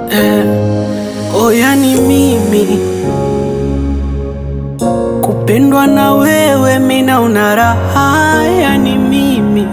eh, oh yani mimi kupendwa na wewe mina una raha yani mimi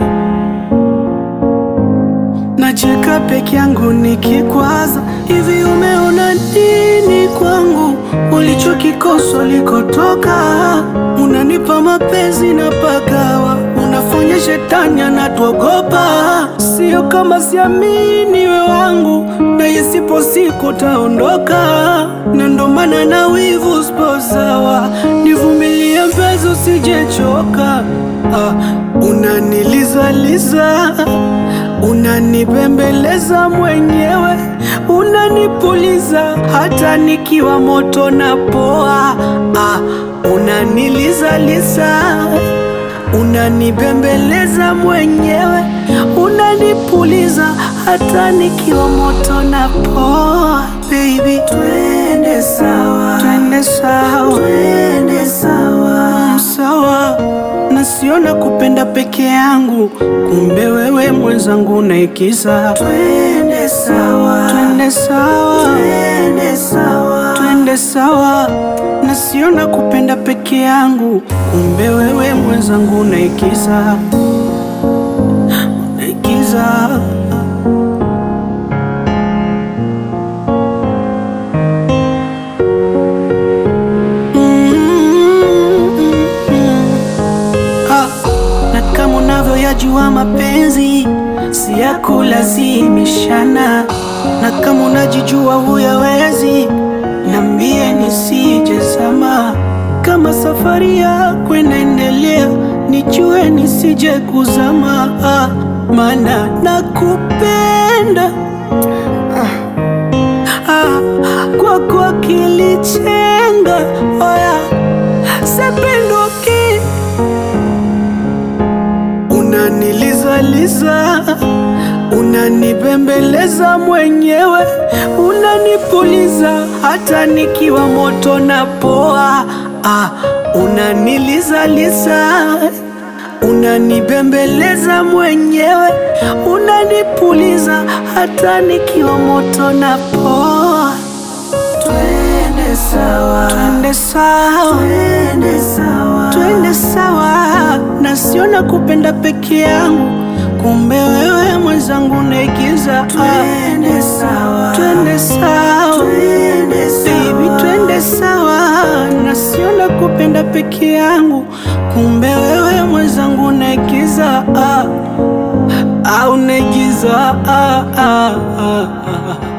nacheka peke yangu nikikwaza hivi umeona nini kwangu ulichokikosa ulikotoka unanipa mapenzi na pagawa unafanya shetani anatuogopa sio kama siamini we wangu na isipo siku taondoka na ndo maana na wivu sipo sawa nivumilie mpenzi usijechoka ah, unanilizaliza unanibembeleza mwenyewe unanipuliza hata nikiwa moto na poa ah, unanilizaliza unanibembeleza mwenyewe unanipuliza hata nikiwa moto na poa baby twende sawa twende sawa twende sawa mm, sawa nasiona kupenda peke yangu kumbe wewe mwenzangu naikiza twende sawa twende sawa twende sawa twende sawa nasiona kupenda peke yangu kumbe wewe mwenzangu naikiza naikiza Ah, na kama unavyoyajua mapenzi si ya kulazimishana, na kama unajijua huyawezi, nambie nisije zama. Kama safari yako inaendelea, nijue nisije kuzama, ah, maana nakupenda ah, kwako akili chenga oya sependoki unanilizaliza unanibembeleza mwenyewe unanipuliza hata nikiwa moto na poa ah, unanilizaliza unanibembeleza mwenyewe unanipuliza hata nikiwa moto na poa twende sawa twende sawa twende sawa twende sawa nasiona kupenda peke yangu kumbe wewe mwenzangu naigiza twende sawa twende sawa twende baby twende sawa nasiona kupenda peke yangu kumbe wewe mwenzangu naigiza ah, au naigiza ah, ah, ah, ah.